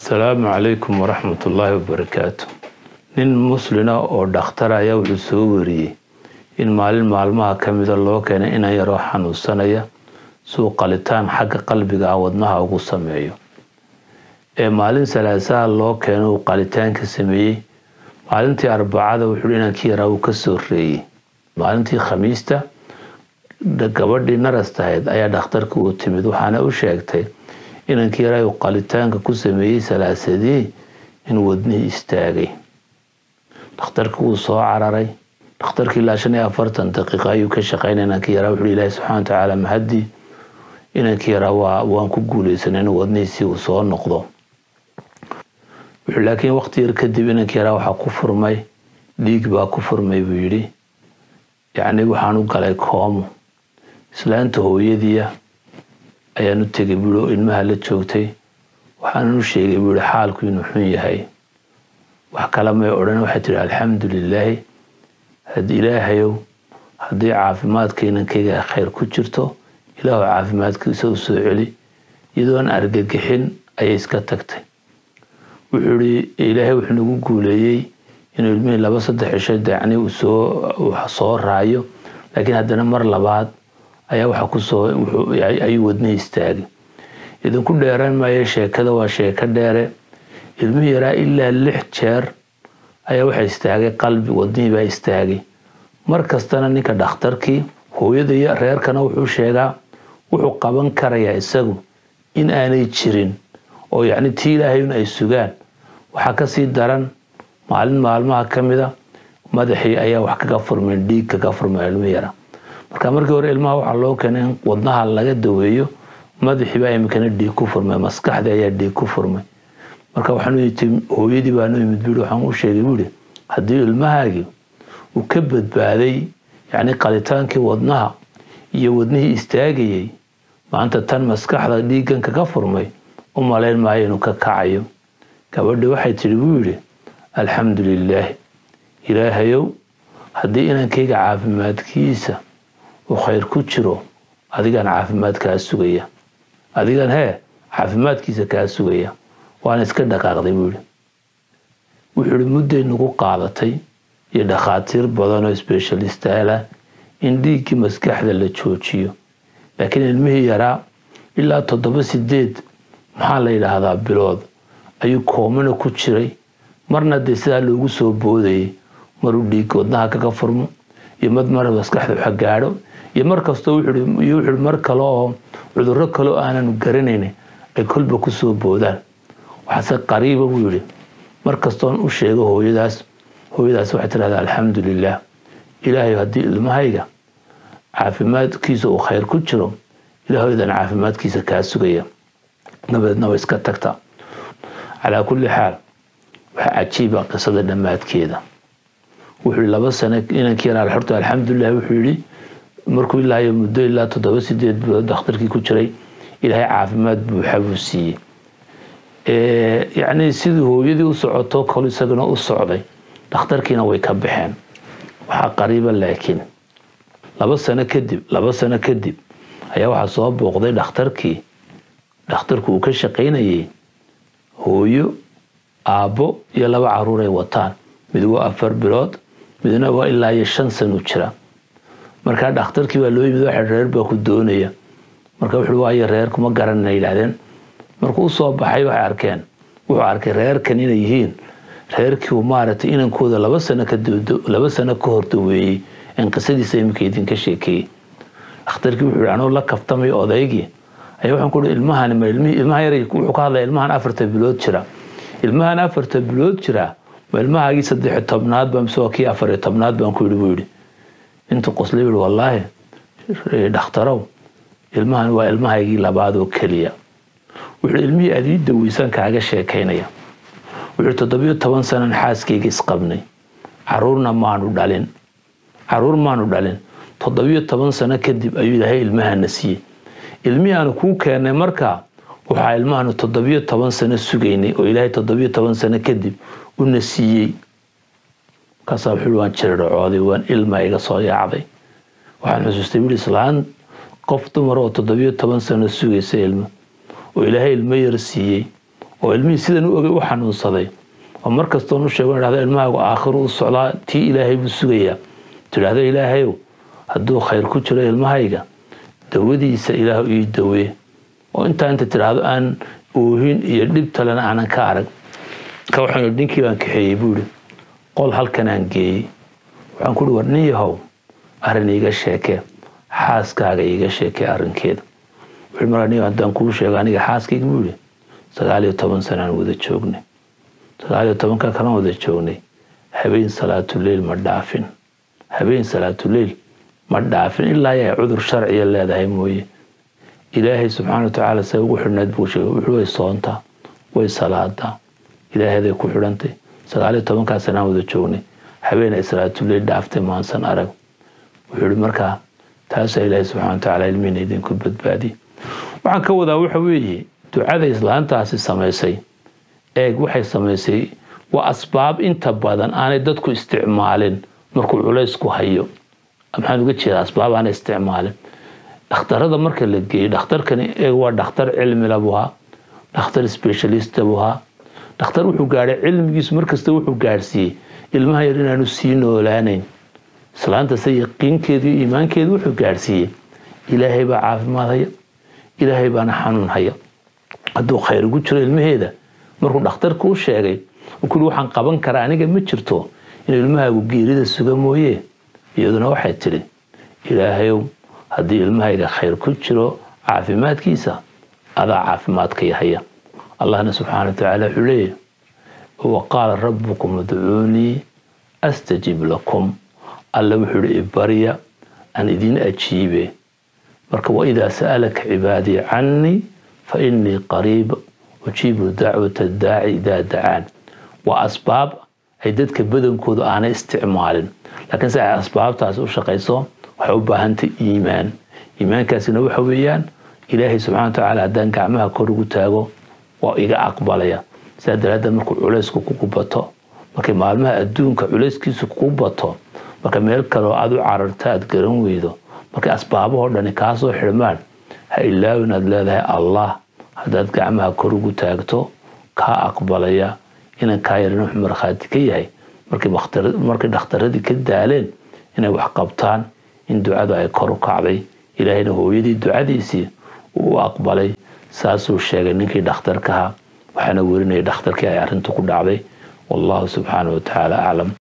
asalaamu calaykum waraxmat ullaahi wabarakaatu nin muslina oo dhakhtar ayaa wuxuu soo wariyey in maalin maalmaha ka mida loo keenay inan yaroo xanuunsanaya suu qalitaan xagga qalbiga ah wadnaha ugu sameeyo ee maalin salaasaha loo keeno uu qalitaanka sameeyey maalintii arbacada wuxuu inankii yaraa uu ka soo reeyey maalintii khamiista gabadhii narastahayd ayaa dhakhtarka uu timid waxaana u sheegtay inankii yaraa uu qalitaanka ku sameeyey salaasadii in wadnihii istaagay dhakhtarka wuu soo cararay dhakhtarkii ilaa shan iyo afartan daqiiqa ayuu ka shaqeynay inankii yaraa wuxuu ilaahi subxana wa tacaala mahadii inankii yaraa waa waan ku guuleysanay in wadnihiisii uu soo noqdo wuxuu laakiin waqti yar kadib inankii yaraa waxaa ku furmay dhiig baa ku furmay buu yidhi yacni waxaan u galay koomo islaanta hooyadiia ayaan u tegay buui oo ilmaha la joogtay waxaanan u sheegay buu yihi xaalku inuu xun yahay wax kale may odhan waxay tihi alxamdu lilaahi haddii ilaahayow haddii caafimaadka inankayga khayr ku jirto ilaahu caafimaadkiisa u soo celi iyadoon argagixin ayay iska tagtay wuxuu ihi ilaahay wuxuu nagu guuleeyey inuu ilmihii laba saddex cisho dacni uu soo soo raayo laakiin haddana mar labaad ayaa waxa kusoo ayuu wadnihii istaagay idinku dheeran maayo sheekada waa sheeko dheere ilmihii yaraa ilaa lix jeer ayaa waxa istaagay qalbi wadnihii baa istaagay mar kastana ninka dhakhtarkii hooyada iyo reerkana wuxuu sheegaa wuxuu qaban karayaa isagu in aanay jirin oo yacni tii ilaahayun ay sugaan waxaa kasii daran maalin maalmaha ka mida madaxii ayaa wax kaga furmeen dhiig kaga furmay ilmi yara marka markii hore ilmaha waxaa loo keenay in wadnaha laga daweeyo madaxiibaa iminkana dhiig ku furmay maskaxdii ayaa dhiig ku furmay marka waxaan hooyadii baanu imid bui waxaan u sheegay buuhi haddii ilmahaagii uu ka badbaaday yacni qalitaankii wadnaha iyo wadnihii istaagayay maanta tan maskaxda dhiiggan kaga furmay u malayn maayo inuu ka kacayo gabadhi waxay tidhi buu yidhi alxamdu lilaahi ilaahayow haddii inankayga caafimaadkiisa uu khayr ku jiro adigaan caafimaad kaa sugaya adigan hee caafimaadkiisa kaa sugaya waana iska dhaqaaqday buu yihi wuxuu ihi mudday nagu qaadatay iyo dhakhaatiir badan oo sbeshalistaala in dhiiggii maskaxda la joojiyo laakiin ilmihii yaraa ilaa toddoba sideed maxaa la yidhaahdaa bilood ayuu koomana ku jiray marna dee sidaa loogu soo boodayay maruu dhiig wadnaha kaga furmo iyo mad mar maskaxda waxa gaadho iyo mar kastoo iyo wuxuu mar kale oo cudurro kale oo aananu garanayn ay kolba kusoo boodaan waxaase qariiba buu yidhi mar kastoon u sheego hooyadaas hooyadaas waxay tidhahdaa alxamdu lilah ilaahay haddii ilmahayga caafimaadkiisa uu khayr ku jiro ilaahaydan caafimaadkiisa kaa sugaya dabadeedna way iska tagta calaa kulli xaal waxaa cajiiba qisada dhammaadkeeda wuxuu yihi laba sano inankii yaraa xorta alxamdulilah wuxuu yidhi markuu ilaahayo muddo ilaa toddoba sideed bilood dhakhtarkii ku jiray ilaahay caafimaad buuxa buu siiyey yacni sidii hooyadii u socoto kol isagana u socday dhakhtarkiina way ka baxeen waxaa qariiba laakiin laba sano kadib laba sano kadib ayaa waxaa soo booqday dhakhtarkii dhakhtarku uu ka shaqaynayay hooyo aabbo iyo laba caruur ay wataan mid waa afar bilood midna waa ilaa iyo shan sano jira markaa dhakhtarkii baa loo yimid waxa reer baa ku doonaya marka wuxuu waayo reer kuma garanana yidhaahdeen markuu usoo baxay waxay arkeen wuxuu arkay reerkan inay yihiin reerkii uu maaragtay inankooda laba sano ka laba sano ka hor daweeyey in qisadiisa iminka idinka sheekeeyey dhakhtarkii wuxuu yihi anuu la kaftamay odaygii ayaa waxaan ku ihi ilmahan ma ilmihii ilmaha yar wuxuu ka hadlaya ilmahan afarta bilood jira ilmahan afarta bilood jira ma ilmahaagii saddex tobnaad baa mise waa kii afar iyo tobnaad baan ku yidhi buu yidhi intuu qoslay yihi wallaahi dhakhtarow ilmahan waa ilmahaygii labaad oo keliya wuxuu ilmihii adii daweysaan kaaga sheekaynaya wuxuu toddobiyo toban sanan xaaskayga isqabnay caruurna maanu dhalin caruur maanu dhalin toddobiyo toban sano kadib ayuu ilaahay ilmahana siiyey ilmihii aanu kuu keennay markaa waxaa ilmahaanu toddobiyo toban sano sugaynay oo ilaahay toddobiyo toban sano kadib una siiyey markaasaa wuxuu waan jirircooday waan ilma iga soo yaacday waxaan xusuustay wiil islaan qof dumar oo toddobiyo toban sano sugaysa ilmo oo ilaahay ilmo yar siiyey oo ilmihii sidan u ogay u xanuunsaday oo mar kastoon u sheego idhahdo ilmahaagu aakhiru u socdaa tii ilaahay buu sugayaa tidhaahdo ilaahayow hadduu khayr ku jiro ilmahayga dawadiisa ilaahu ii dawee oo intaa inta tidhaahdo aan oohin iyo dhib talena aanan ka arag ka waxaan ninkii baan kaxeeyey buu ihi qol halkan aan geeyey waxaan ku uhi war nin yahow arrin iiga sheekee xaaskaaga iiga sheekee arrinkeeda wuxuu markaa nin haddaan kuu sheego aniga xaaskayga buu ihi sagaal iyo toban sanaan wada joognay sagaal iyo tobanka kalan wada joognay habeen salaatuleyl ma dhaafin habeen salaatuleyl ma dhaafin ilaa ay cudur sharciya leedahay mooye ilaahay subxaana watacaala say ugu xidhnayd buu sheegay wuxuu way soontaa way salaadaa ilaaheeday ku xidhantay sagaal iyo tobankaa sanaan wada joognay habeen ay salaatuleyl dhaaftay maansan arag wuxuu ihi markaa taasaa ilaahay subxana watacaala ilmihiina idinku badbaadiye waxaan ka wadaa waxa weeye ducada islaantaasi samaysay eeg waxay samaysay waa asbaab inta badan aanay dadku isticmaalin markuu culaysku hayo maxaan uga jeedaa asbaab aanay isticmaalin dhakhtarada marka la geeyo dhakhtarkani eeg waa dhakhtar cilmila buu ahaa dhakhtar specialista buu ahaa dhakhtar wuxuu gaadhay cilmigiisu markasta wuxuu gaadhsiiyey ilmaha yar inaanu sii noolaanayn islaantase yaqiinkeedu iyo iimaankeedu wuxuu gaadhsiiyey ilaahay baa caafimaad haya ilaahay baana xanuun haya hadduu khayr ugu jiro ilmaheeda markuu dhakhtarku u sheegay kuli waxaan qaban karaa aniga ma jirto inuu ilmahaagu geerida suga mooye iyaduna waxay tidhi ilaahayow haddii ilmahayga khayr ku jiro caafimaadkiisa adaa caafimaadka yahaya allahna subxaana watacaala wuxuu leeyahy wa qaala rabbukum udcuunii astajib lakum alla wuxuu ihi ibarya aan idin ajiibe marka waidaa sa'alaka cibaadii cannii fa innii qariib ujiibu dacwata daaci idaa dacaan waa asbaab ay dadka badankoodu aanay isticmaalin laakiin si ay asbaabtaasi u shaqayso waxay u baahantay iimaan iimaankaasina waxa weeyaan ilaahay subxana watacaala haddaan gacmaha kor ugu taago waa iga aqbalaya sidaa daraaddeed markuu culaysku kugu bato markay maalmaha adduunka culayskiisu kugu bato marka meel kaleoo aad u cararta aad garan weydo markay asbaabahoo dhani kaa soo xidhmaan ha ilaawin aad leedahay allah haddaad gacmaha kor ugu taagto kaa aqbalaya inan kaa yarin wuxuu markhaati ka yahay markay dhakhtaradii ka daaleen inay wax qabtaan in ducadu ay kor u kacday ilaahayna hooyadii ducadiisii uu u aqbalay saasuu sheegay ninkii dhakhtarkaha waxaana werinayay dhakhtarkii ay arrintu ku dhacday wallahu subxaana wa tacaala aclam